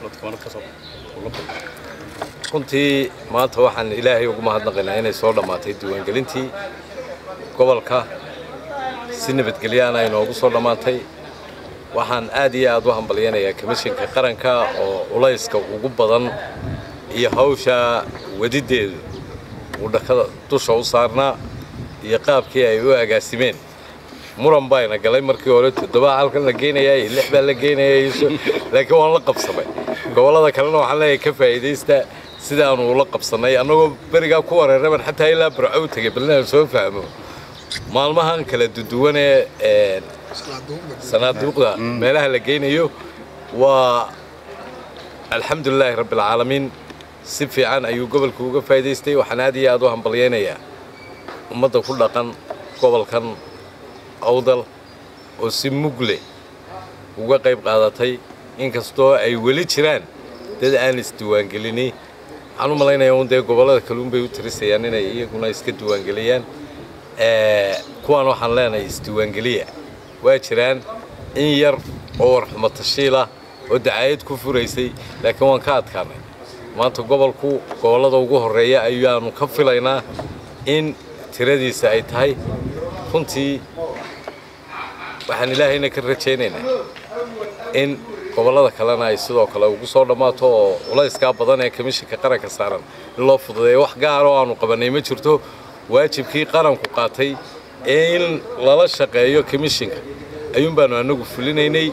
runtii maanta waxaan ilaahay ugu mahadnaqaynaa inay soo dhammaatay diiwaangelintii gobolka si nabadgelyaana ay noogu soo dhammaatay waxaan aad iyo aad u hambalyanayaa komishinka qaranka oo culayska ugu badan iyo hawsha wadiddeedu uu dhakada dusha u saarnaa iyo qaabkii ay u agaasimeen muran bayna galay markii hore toddobaa halkan la geynayaa iyo lix baa la geynayaa laakiin waan la qabsamay gobollada kalena waxaan leeyahay ka faa'iidaysta sidaanu ula qabsannay annagoo berigaa ku wareeraban xataa ilaa barco u tegay bal inaan soo fahmo maalmahan kala duduwan ee sanaaduuqda meelaha la geynayo waa alxamdulilaahi rabbialcaalamiin si fiican ayuu gobolka uga faa'idaystay waxaan aad iyo aad u hambalyaynayaa ummadda ku dhaqan gobolkan awdal oo si mugle uga qayb qaadatay inkastoo ay weli jiraan dad aan isdiiwaangelini waxaan u malaynayaa un dee gobollada kaluun bay u tirisayaan inay iyaguna iska diiwaangeliyaan kuwaan waxaan leenahay isdiiwaangeliya waa jiraan in yar oo warxumo tashiilah oo dacaayad ku furaysay laakiin waan ka adkaanay maanta gobolku gobollada ugu horreeya ayaanu ka filaynaa in tiradiisa ay tahay runtii waxaan ilaahayna ka rajaynaynaa in gobollada kalena ay sidoo kale ugu soo dhammaato oo culayskaa badan ee komishinka qaranka saaran in loo fududeeyo wax gaar oo aanu qabannay ma jirto waajibkii qaranku qaatay ee in lala shaqeeyo komishinka ayuun baanu annagu fulinaynay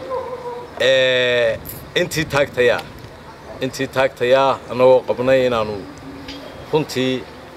intii taagtayaa intii taagtayaa annagoo qabnay inaannu runtii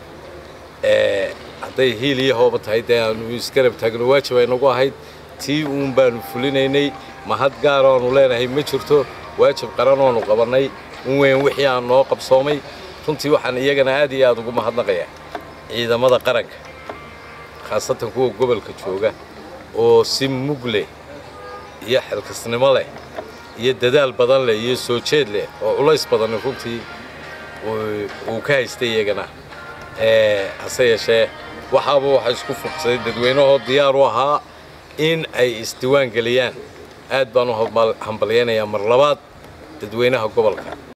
hadday hiil iyo hooba tahay dee aanu isgarab taagno waajib ay nagu ahayd tii uun baanu fulinaynay mahad gaar oanu leenahay ma jirto waajib qaran oanu qabannay un weyn wixii aan noo qabsoomay runtii waxaan iyagana aad iyo aad ugu mahadnaqayaa ciidamada qaranka khaasatan kuwa gobolka jooga oo si mug leh iyo xilkasnimo leh iyo dadaal badan leh iyo soo jeed leh oo culays badan runtii uu ka haystay iyagana hase yeeshee waxaaba waxa isku fuqsaday dadweynahoo diyaar u ahaa in ay isdiiwaan geliyaan aad baan u hambalyaynayaa mar labaad dadweynaha gobolka